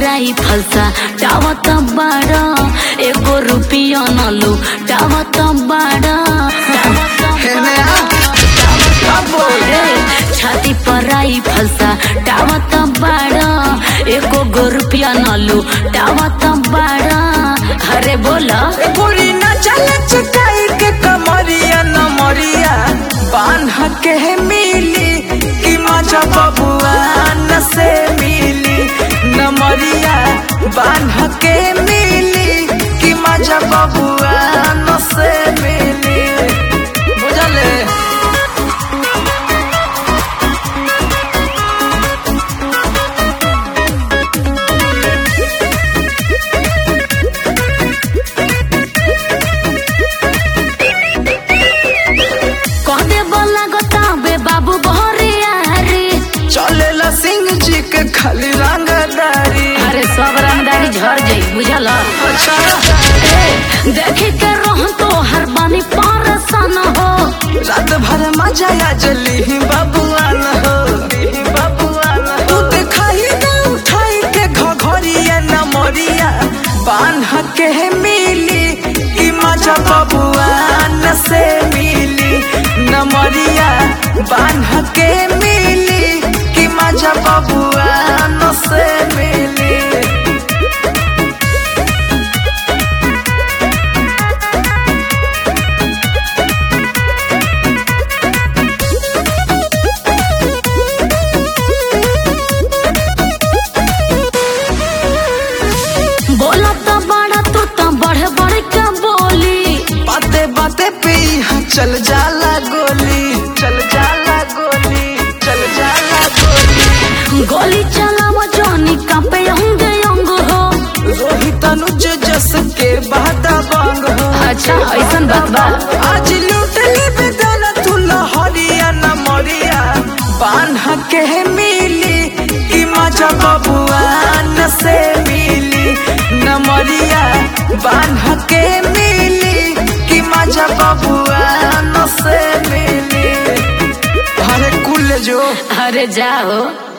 पराई फलसा टावत बाड़ एगो रुपिया न लू टावत बाड़ हेने आ। अब बोल। छाती पराई फलसा टावत बाड़ एको गो रुपिया न लू टावत बाड़ अरे बोला ए गोरी ना चल चकाई के कमरिया न मरिया बान्ह के मिली कि मजा बबुआ न से मिली न मरिया बान्ह के मिली कि मजा बबुआ न से मिली बुझले कह दे बोला गोताबे बाबू बहरिया रे चलेला सिंह जी के खाली रंगदारी अरे सब रंगदारी झड़ जाई बुझल अच्छा देखे के रोहन तो हर बानी पारसन हो रात भर मजा आ जली बबुआन हो बबुआन तू दिखाई ना उठाई के घघरिया न मोरिया बान्ह के मिली कि मजा बबुआन से मिली न मोरिया बान्ह के मिली कि मजा बबुआन से मिली बोला तो बड़ा तू तो बढ़ बढ़ के बोली बाते बाते पे यहाँ चल जाला गोली चल जाला गोली चल जाला गोली गोली चलाव जोनी कांपे अंग अंग हो रोहित अनुज जस के बादा बांग हो अच्छा ऐसन बात बा आज लूट ले बेदाना तू लहरिया न मरिया बान्ह के मिली कि मजा बबुआ न से मिली न मरिया बान्ह के मिली कि मजा बबुआ न से मिली अरे कुल जो अरे जाओ